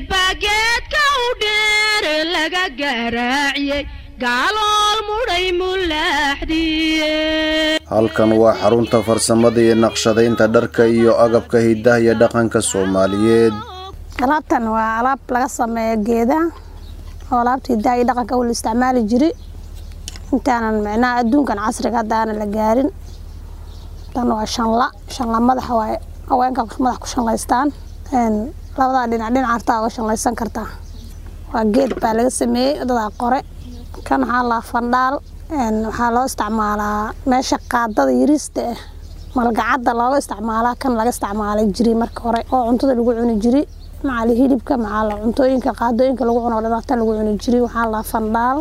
geed baa geedka u dheer laga garaaciyey gaalool mudhay mulaaxdiye halkan waa xarunta farsamada iyo naqshadaynta dharka iyo agabka hidaha iyo dhaqanka soomaaliyeed alaabtan waa alaab laga sameeyo geedaha oo alaabta hidaha iyo dhaqanka la isticmaali jiri intaanan micnaha adduunkan casriga hadda aanan la gaarin tan waa shanla shanla madaxa waaye haweenka madax ku shanlaystaan labadaa dhinac dhinac hartaa uga shanlaysan kartaa waa geed baa laga sameeyey dadaa qore kan waxaa laa fandhaal waxaa loo isticmaalaa meesha qaadada yariista ah malgacadda looga isticmaalaa kan laga isticmaalay jiri marka hore oo cuntada lagu cuni jiri macaali hilibka macaala cuntooyinka qaadooyinka lagu cuno dhanaata lagu cuni jiri waxaa laa fandhaal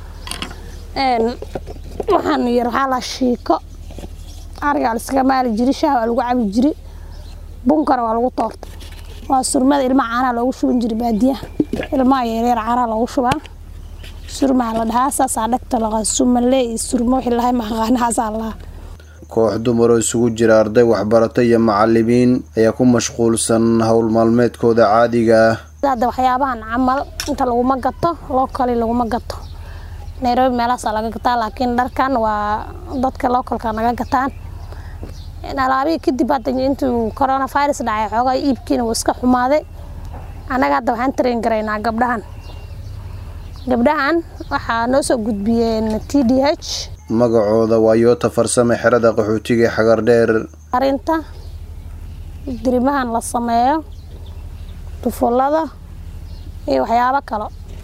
waxaan yar waxaa laa shiiko arigaa la iskaga maali jiri shaah waa lagu cabi jiri bunkana waa lagu toortay waa surmada ilmaha caanaha loogu shuban jiri baadiyaha ilmaha yaryar caanaha loogu shubaa surmaa la dhahaa saasaa dhagta laqa sumalee iyo surmo wixii lahay maqaanahaasaa lahaa koox dumaroo isugu jira arday waxbarata iyo macalimiin ayaa ku mashquulsan howl maalmeedkooda caadiga ah hadda waxyaabahan camal inta laguma gato lookali laguma gato nairobi meelahaasaa laga gataa laakiin dharkan waa dadka localka naga gataan alaabihii kadib hadda intuu coronavirus dhacay xoogaa iibkiina wuu iska xumaaday annaga hadda waxaan train garaynaa gabdhahan gabdhahan waxaa noo soo gudbiyeen t d h magacooda waa yoota farsame xerada qaxootiga ee xagar dheer arinta dirimahan la sameeyo dufullada iyo waxyaabo kale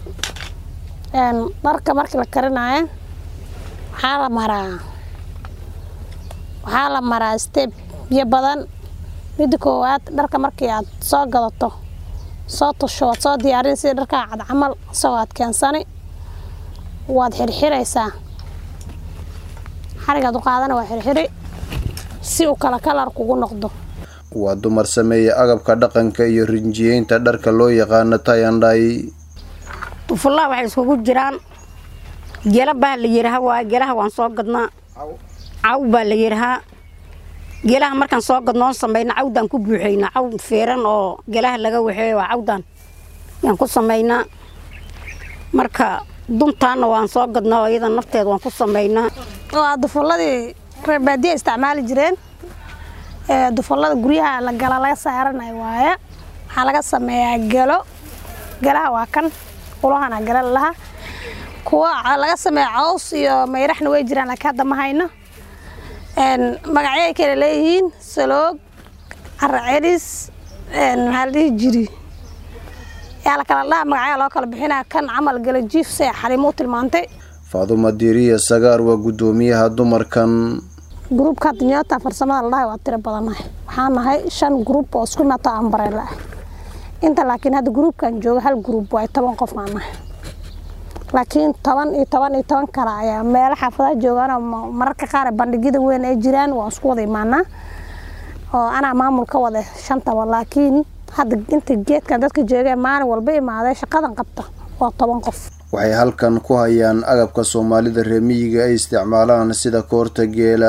dharka markii la karinayo waxaa la maraa waxaa la maraa steb biyo badan midda koowaad dharka markii aad soo gadato soo tasho waad soo diyaarin sida dharkaa cad camal isagoo aad keensani waad xirxiraysaa xarigaad u qaadana waa xirxiri si uu kala kalar kugu noqdo waa dumar sameeya agabka dhaqanka iyo rinjiyeynta dharka loo yaqaano tayandhay dufullaha waxay iskugu jiraan gela baa la yidhaha waa gelaha waan soo gadnaa caw baa la yidhahaa gelaha markaan soo gadnoon samayna cawdaan ku buuxaynaa caw feeran oo gelaha laga waxeeyo waa cawdaan yaan ku samaynaa marka duntaana waan soo gadnaa oo iyada nafteeda waan ku samaynaa waa dufulladii reer baadiya isticmaali jireen dufullada guryaha la gala laga saaranayo waaye waxaa laga sameeyaa gelo gelaha waa kan ulahana gala laha kuwa laga sameeya caws iyo mayraxna way jiraan laakiin hadda ma hayno magacyay kale leeyihiin saloog caracelis maxaa la dhihi jiri yaa la kala dhaha magacyaa loo kala bixinaa kan camal gala jiif se xaliimo u tilmaantay faaduma diiriya sagaar waa guddoomiyaha dumarkan gruubka hadda nyoota farsamada la dhahay waa tiro badannahay waxaan nahay shan gruub oo isku imato ambareela ah inta laakiin hadda gruubkan jooga hal gruub waa toban qof aan nahay laakiin toban iyo toban iyo toban kale ayaa meelo xaafadaha joogaan mararka qaar bandhigyada weyn ay jiraan waan isku wada imaanaa oo anaa maamul ka wada shantaba laakiin hadda inta geedkan dadka joogee maalin walba imaaday shaqadan qabta waa toban qof waxay halkan ku hayaan agabka soomaalida reemiyiga ay isticmaalaan sida koorta geela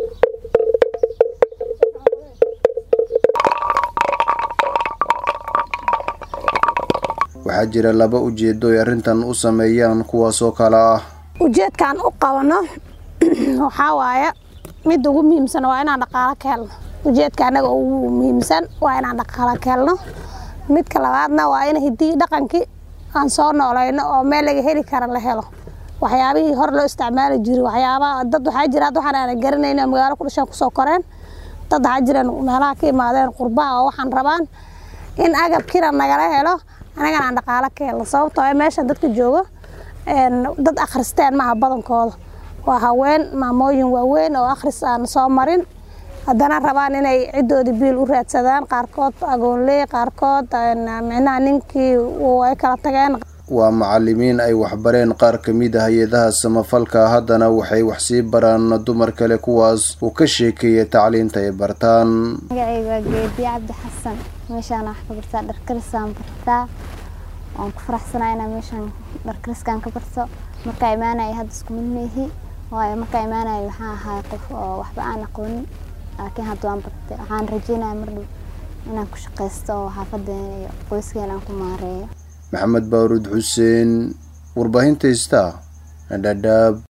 waxaa jira laba ujeedo ay arrintan u sameeyaan kuwaasoo kale ah ujeedkaan u qabano waxaa waaye midda ugu muhiimsan waa inaan dhaqaalo ka helno ujeedka annaga ugu muhiimsan waa inaan dhaqaalo ka helno midka labaadna waa in hiddii dhaqankii aan soo noolayno oo meel laga heli kara la helo waxyaabihii hor loo isticmaali jiri waxyaabaha dad waxaa jira hadda waxaan aanan garanayn oo magaalo ku dhashaan kusoo koreen dad waxaa jiraan meelaha ka imaadeen qurbaha oo waxaan rabaan in agabkiina nagala helo anagana aan dhaqaalo ka helno sababtoo ee meesha dadka joogo dad akhristeen maaha badankooda waa haween maamooyin waaweyn oo akhris aan soo marin haddana rabaan inay ciddoodii biil u raadsadaan qaarkood agoonley qaarkood micnaha ninkii ay kala tageen waa macalimiin ay waxbareen qaar ka mid ah hay-adaha samafalka haddana waxay wax sii baraan dumar kale kuwaas uu ka sheekeeyay tacliinta ay bartaan magacayga waa geediye cabdi xasan meeshaan wax ka bartaa dharkarisaan bartaa waan ku faraxsanaa inaa meeshaan dharkariskaan ka barto markaa imaanaya hadda isku mid meehi waayo markaa imaanaya waxaan ahaa qof oo waxba aan aqoonin laakiin hadda waan bartay waxaan rajeynaya mar dhow inaan ku shaqaysto oo xaafadeena iyo qoyskeena aan ku maareeyo maxamed baaruud xuseen warbaahinta ista dhadhaab